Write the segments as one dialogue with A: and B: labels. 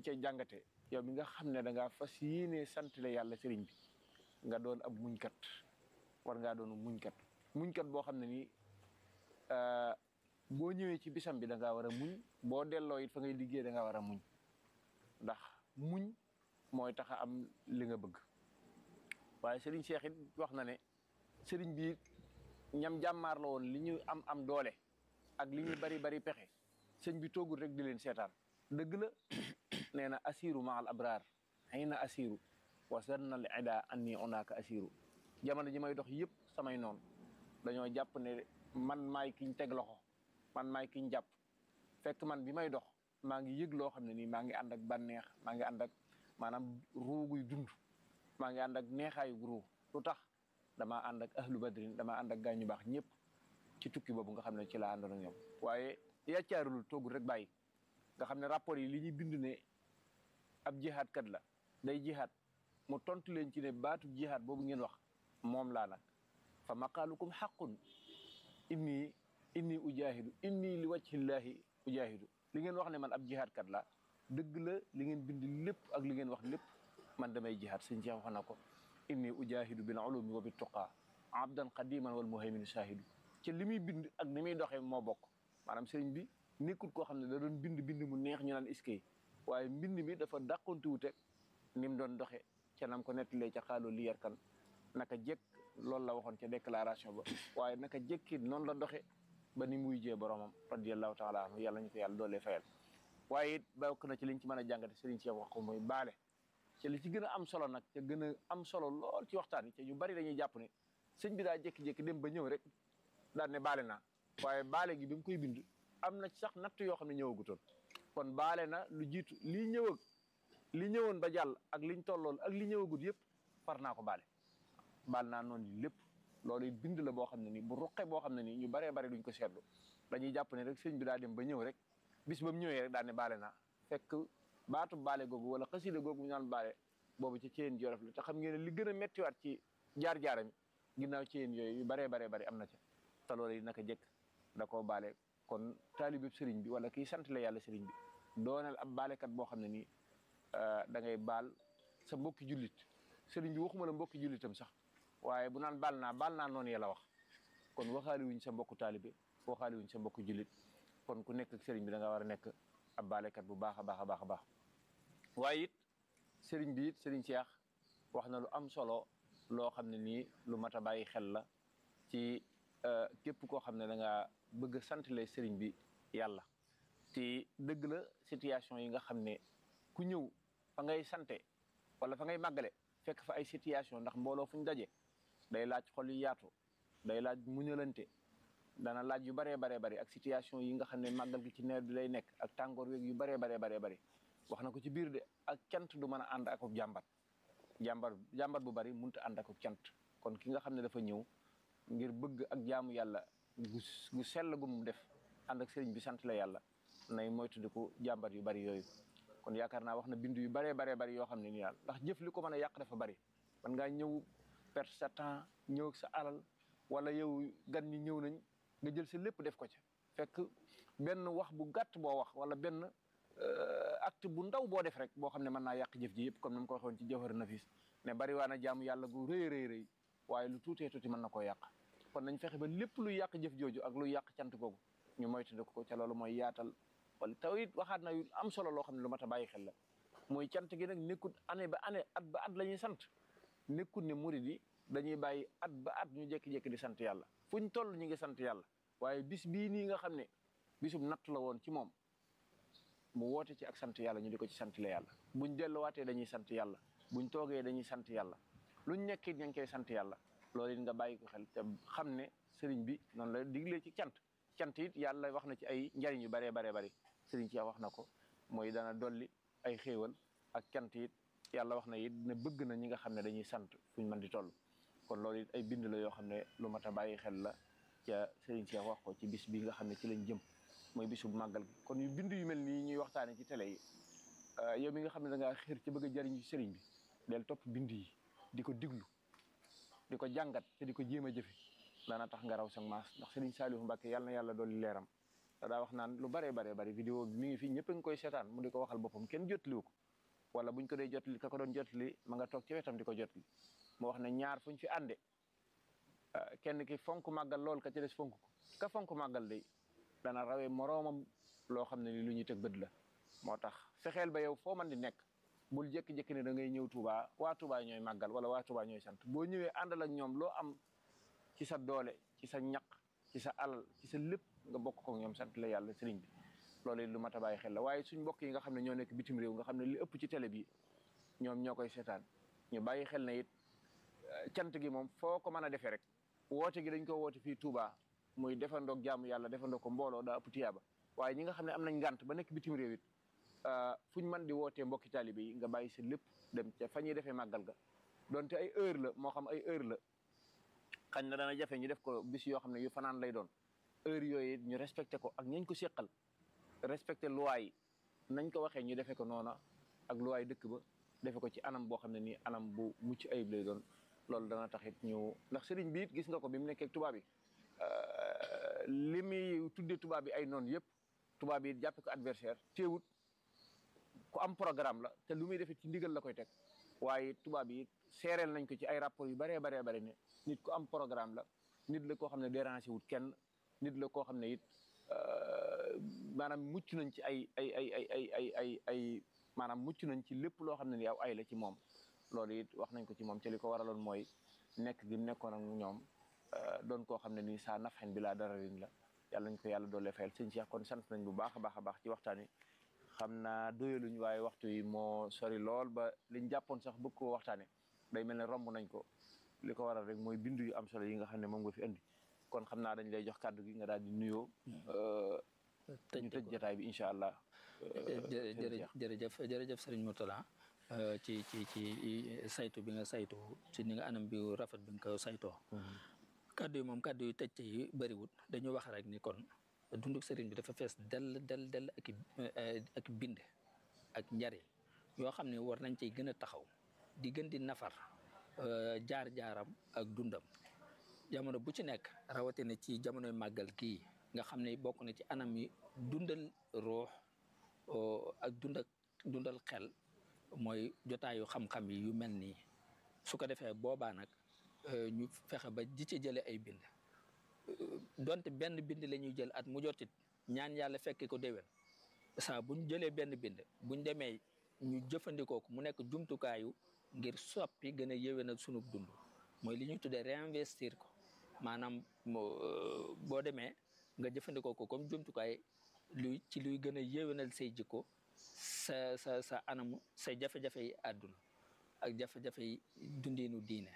A: cay jàngate yow mi nga xam ne da ngaa fas yéenee santale yàlla sëriñ bi nga doon ab muñkat war ngaa doon muñkat muñkat boo xam ne nii boo ñëwee ci bisam bi da ngaa war a muñ boo delloo it fa ngay liggéey da ngaa war a muñ ndax muñ mooy tax a am li nga bëgg waaye sëriñ Cheikh it wax na ne sëriñ bi ñam jàmmaar la woon li ñu am am doole ak li ñu bari bari pexe sëñ bi toogul rek di leen seetaan dëgg la nee na asiru ma al abraar xëy na asiru wa sanna al ida anni onaaka asiru jamono ji may dox yëpp samay noonu dañoo jàpp ne man maay kiñ teg loxo man maay kiñ jàpp fekk man bi may dox maa ngi yëg loo xam ne nii maa ngi ànd ak bànneex maa ngi ànd ak maanaam ruuguy dund maa ngi ànd ak neexaayu ruu lu tax damaa ànd ak ahlu badrin damaa ànd ak gaañu baax ñëpp ci tukki boobu nga xam ne ci laa àndoon ak ñoom waaye yàccaarulul toogul rek bàyyi nga xam ne rapport yi li ñuy bind ne ab jihaad kat la day jihaad mu tontu leen ci ne baatu jihaad boobu ngeen wax moom laa nag fa maqaalukum xaqun inni inni ujaahidu inni li wajhillahi ujaahidu li ngeen wax ne man ab jihaad kat la dëgg la li ngeen bind lépp ak li ngeen wax lépp man damay jihaad sëñ Cheikh wax na ko inni ujaahidu bil ulumi wa bit tuqaa abdan qadiman wal muhaymin shahidu ci li muy bind ak ni muy doxee moo bokk maanaam sëriñ bi nekkul koo xam ne da doon bind bind mu neex ñu naan iskay waaye mbind mi dafa dàqonti wuute ni mu doon doxe ca nam ko nettalee ca xaaloo li yarkan naka jekk loolu la waxoon ca déclaration ba waaye naka jekki noonu la doxe ba ni muy jee boromam radiallahu taala anhu yàlla ñu ko yàlla doolee fayal waaye it bokk na ci liñ ci mën a jàngate sëriñ Cheikh wax ko muy baale ci li ci gën a am solo nag te gën a am solo lool ci waxtaan yi te ñu bari dañuy jàpp ne sëñ bi daa jékki-jékki dem ba ñëw rek daal ne baale naa waaye baale gi bi mu koy bind am na sax natt yoo xam ne ñëwagutoon kon baale na lu jiitu lii ñëw ak li ñëwoon ba jàll ak liñ tollool ak li ñëwagut yëpp far naa ko baale baal naa noonu lépp loolu it bind la boo xam ne nii bu ruqe boo xam ne nii ñu baree bari duñ ko seetlu dañuy jàpp ne rek sëñ bi daa dem ba ñëw rek bis ba mu ñëwee rek daal ne baale naa fekk baatu baale googu wala xasida googu ñu naan baale boobu ci ceen jolof la te xam ngeen ne li gën a méttiwaat ci jaar-jaaram ginnaaw ceen yooyu yu baree baree bari am na ca te loolu yi naka jëkk da koo baale kon taalibeb sëriñ bi wala kii sant la yàlla sëriñ bi doonal ab baalekat boo xam ne nii da ngay baal sa mbokki jullit sëriñ bi waxuma la mbokki jullitam sax waaye bu naan baal naa baal naa noonu yàlla wax kon waxaali wuñ sa mbokku taalibe waxaali wuñ sa mbokku jullit kon ku nekk ak sëriñ bi da nga war a nekk ab baalekat bu baax a baax a baax a baax waaye it sëriñ bi it sëriñ Cheikh wax na lu am solo loo xam ne nii lu mat a bàyyi xel la ci képp koo xam ne da nga bëgg a santale sëriñ bi yàlla te dëgg la situation yi nga xam ne ku ñëw fa ngay sante wala fa ngay màggale fekk fa ay situation ndax mbooloo fu ñu daje day laaj xol yu yaatu day laaj muñalante dana laaj yu baree baree bari ak situation yi nga xam ne màggal gi ci nawet bi lay nekk ak tàngoor weeg yu baree baree baree bari wax na ko ci biir de ak cant du mën a ànd ak jàmbat jàmbat jàmbat bu bari mënut a ànd ak cant kon ki nga xam ne dafa ñëw ngir bëgg ak jaamu yàlla gu gu sell gu mu def ànd ak sëriñ bi sant la yàlla nay moytandiku jàmbat yu bari yooyu kon yaakaar naa wax na bind yu baree baree bari yoo xam ne nii daal ndax jëf li ko mën a yàq dafa bari man ngaa ñëw perte sa temps ñëw sa alal wala yow gan ñi ñëw nañ nga jël sa lépp def ko ca fekk benn wax bu gàtt boo wax wala benn acte bu ndaw boo def rek boo xam ne mën naa yàq jëf ji yëpp comme ni ma ko waxoon ci jawhar nafis ne bari waa na jaamu yàlla gu rëy rëy rëy waaye lu tuutee tuuti mën na koo yàq kon nañ fexe ba lépp luy yàq jëf jooju ak luy yàq cant googu ñu moytandiku ko ca loolu mooy yaatal wala taw it waxaat na yu am solo loo xam ne lu mat a bàyyi xel la mooy cant gi nag nekkut année ba année at ba at la ñuy sant nekkut ne murid yi dañuy bàyyi at ba at ñu jékki-jékki di sant yàlla fu ñu toll ñu ngi sant yàlla waaye bis bii nii nga xam ne bisum natt la woon ci moom mu woote ci ak sant yàlla ñu di ko ci sant la yàlla buñ delluwaatee dañuy sant yàlla buñ toogee dañuy sant yàlla luñ nekkit ña ngi koy sant yàlla loolu it nga bàyyi ko xel te xam ne sëriñ bi noonu la diglee ci cant cant it yàlla wax na ci ay njariñ yu baree baree bari sëriñ ci wax na ko mooy dana dolli ay xéewal ak cant it yàlla wax na it ne bëgg na ñi nga xam ne dañuy sant fuñ mën di toll kon loolu it ay bind la yoo xam ne lu mat a bàyyi xel la ca sëriñ Cheikh wax ko ci bis bi nga xam ne ci lañ jëm mooy bisu màggal gi kon yu bind yu mel nii ñuy waxtaane ci télé yi yow mi nga xam ne da ngaa xër ci bëgg a jariñ ci sëriñ bi del topp bind yi di ko diglu di ko jàngat te di ko jéem a jëfe daana tax nga raw sa maas ndax sëriñ Saalihu Mbàkke yàlla na yàlla dolli leeram daa wax naan lu baree baree bari vidéo bi mi ngi fi ñëpp a ngi koy seetaan mu di ko waxal boppam kenn jotliwu ko wala buñ ko dee jotli ka ko doon jotli ma nga toog ci wetam di ko jotli mu wax ne ñaar fuñ fi ànde kenn ki fonk màggal lool ka ci des fonk ko ka fonk màggal day dana rawee moroomam loo xam ne ni lu ñuy teg bët la moo tax fexeel ba yow foo man di nekk bul jékki-jékki ne da ngay ñëw Touba waa Touba ñooy màggal wala waa Touba ñooy sant boo ñëwee àndal ak ñoom loo am ci sa doole ci sa ñaq ci sa alal ci sa lépp nga bokk ko ñoom sant la yàlla sëriñ bi loolu it lu mat a bàyyi xel la waaye suñ mbokk yi nga xam ne ñoo nekk bitim réew nga xam ne li ëpp ci télé bi ñoom ñoo koy seetaan ñu bàyyi xel ne it cant gi moom foo ko mën a defee rek woote gi dañ ko woote fii Touba muy defandoog jaamu yàlla defandoo ko mbooloo daa ëpp tiyaaba waaye ñi nga xam ne am nañ ngànt ba nekk bitim réew it fu ñu mën di wootee mbokki taalibe yi nga bàyyi sa lépp dem ca fa ñuy defee màggal ga donte ay heure la moo xam ay heure la xañ na dana jafe ñu def ko bis yoo xam ne yu fanaan lay doon heure yooyu ñu respecté ko ak ñañ ko seqal respecté loi yi nañ ko waxee ñu defee ko noona ak loi dëkk ba defe ko ci anam boo xam ne nii anam bu mucc ayib lay doon loolu dana taxit ñu ndax sëriñ bi it gis nga ko bi mu nekkee tubaab bi li muy tuddee tubaab bi ay noonu yëpp tubaab yi jàppe ko adversaire teewut ku am programme la te lu muy defee ci ndigal la koy teg waaye tubaab yi seereel nañ ko ci ay rapport yu baree baree bari ne nit ku am programme la nit la koo xam ne déranger wut kenn nit la koo xam ne it maanaam mucc nañ ci ay ay ay ay ay ay ay ay maanaam mucc nañ ci lépp loo xam ne ni aw ay la ci moom loolu it wax nañ ko ci moom te li ko waraloon mooy nekk gi nekkoon ak ñoom doon koo xam ne nii saa nafxen bi laa dara rin la yàlla nañ ko yàlla doole fayal sëñ Cheikh kon sant nañ bu baax a baax a baax ci waxtaan wi xam naa doyaluñ waaye waxtu yi moo sori lool ba liñ jàppoon sax bëgg koo waxtaane day mel ne romb nañ ko li ko waral rek mooy bindu yu am solo yi nga xam ne moom nga fi indi kon xam naa dañ lay jox kàddu gi nga daal di nuyoo ñu tëj jotaay bi incha allah
B: jërëjëf jërëjëf sëriñ Mourtala ci ci ci saytu bi nga saytu ci ni nga anam bi rafet bi nga ko saytoo kàddu yi moom kàddu yu tëj yi bëriwut dañu wax rek ni kon dunduk sëriñ bi dafa fees dell dell dell ak ak bind ak njariñ yoo xam ne war nañ ciy gën a taxaw di gën di nafar jaar-jaaram ak dundam jamono bu ci nekk rawatina ci jamonoy màggal kii nga xam ne bokk na ci anam yi dundal ruux ak dund ak dundal xel mooy jotaayu xam-xam yi yu mel nii su ko defee boobaa nag ñu fexe ba di ci jële ay bind donte benn bind la ñuy jël at mu jotit ñaan yàlla fekke ko déwén saa buñ jëlee benn bind buñ demee ñu jëfandikoo ko mu nekk jumtukaayu ngir soppi gën a yéwénal sunub dund mooy li ñuy tuddee réinvestir ko maanaam boo demee nga jëfandikoo ko comme jumtukaay luy ci luy gën a yéwénal say jikko sa sa sa anamu say jafe-jafe yi àdduna ak jafe-jafe yi dundiinu diine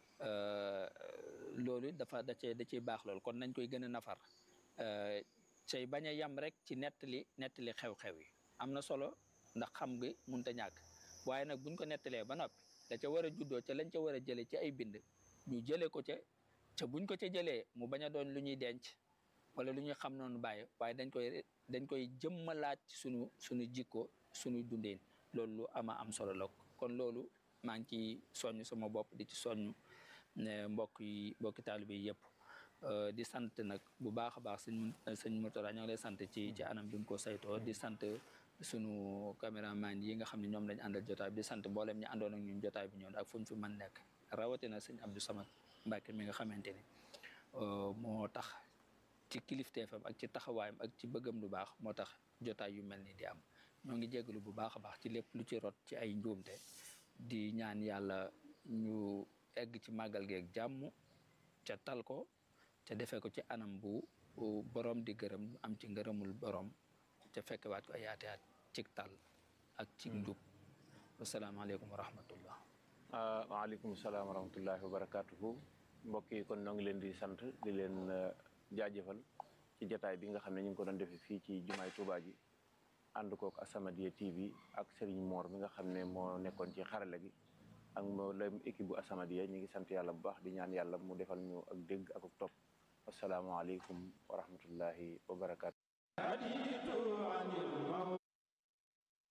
B: loolu dafa da cee da ciy baax loolu kon nañ koy gën a nafar say bañ a yam rek ci nettali nettali xew-xew yi am na solo ndax xam nga mënut a ñàkk waaye nag buñ ko nettalee ba noppi da ca war a juddoo ca lañ ca war a jëlee ci ay bind ñu jëlee ko ca ca buñ ko ca jëlee mu bañ a doon lu ñuy denc wala lu ñuy xam noonu bàyyi waaye dañ koy dañ koy jëmmalaat ci sunu sunu jikko suñuy dundeen loolu lu ama am solo la kon loolu maa ngi ci soññ sama bopp di ci soññ mbokk yi mbokki taalibe yi yëpp di sant nag bu baax a baax sëñ sëñ Mourtala ñoo ngi lay sant ci ci anam bi nga ko saytoo di sant sunu caméraman yi nga xam ne ñoom lañ àndal jotaay bi di sant mboolem ñu àndoon ak ñun jotaay bi ñoon ak fu ñu fi mën nekk rawatina sëñ Abdou Samad Mbacke mi nga xamante ni moo tax ci kilifteefam ak ci taxawaayam ak ci bëggam lu baax moo tax jotaay yu mel ni di am ñoo ngi jégalu bu baax a baax ci lépp lu ci rot ci ay njuumte di ñaan yàlla ñu egg ci màggal geeg jàmm ca tal ko ca defee ko ci anam bu borom di gërëm am ci ngërëmul borom ca fekkewaat ko ay yaate at cig tal ak cig njub wasalaamaaleykum wa rahmatullah
A: waaleykum salaam wa rahmatullahi wa barakatuhu mbokk yi kon ñoo ngi leen di sant di leen jaajëfal ci jataay bi nga xam ne ñu ngi ko doon defee fii ci jumaay Tuubaa ji ànd kook As-Samadiyya TV ak Serigne Mor mi nga xam ne moo nekkoon ci xarala gi ak mboolem équipe bu As-Samadiyya ñu ngi sant yàlla bu baax di ñaan yàlla mu defal ñu ak dégg ak ak topp asalaamaaleykum wa rahmatullahi wa barakaatu.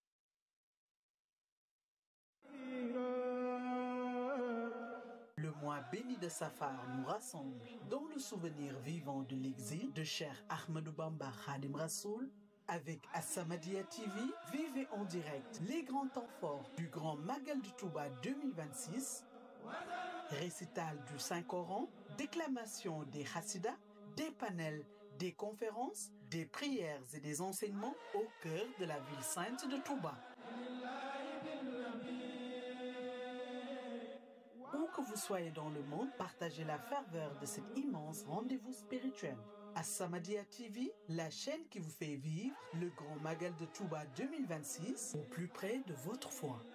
C: Le mois mois béni de Safar nous rassemble dans le souvenir vivant de l'exil de Cheikh Ahmadou Bamba Khadim Rassoul. Avec As-Samadiyya TV, vivez en direct les grands temps forts du Grand Magal du Touba 2026, récital du Saint-Coran, déclamation des Hassidas, des panels, des conférences, des prières et des enseignements au cœur de la ville sainte de Touba. Où que vous soyez dans le monde, partagez la ferveur de cet immense rendez-vous spirituel. As-Samadiyya TV, la chaîne qui vous fait vivre le Grand Magal de Touba 2026 au plus près de votre foi.